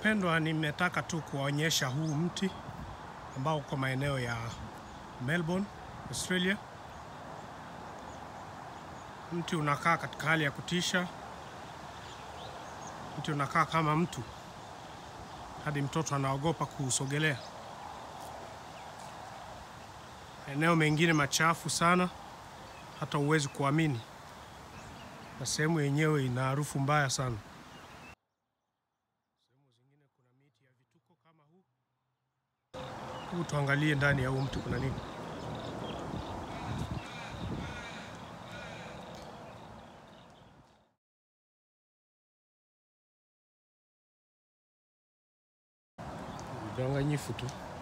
Wapendwa, nimetaka tu kuwaonyesha huu mti ambao uko maeneo ya Melbourne, Australia. Mti unakaa katika hali ya kutisha. Mti unakaa kama mtu, hadi mtoto anaogopa kuusogelea. Eneo mengine machafu sana, hata huwezi kuamini, na sehemu yenyewe ina harufu mbaya sana. Sehemu zingine kuna miti ya vituko kama huu. Hebu tuangalie ndani ya huu mti kuna nini. Udanganyifu tu.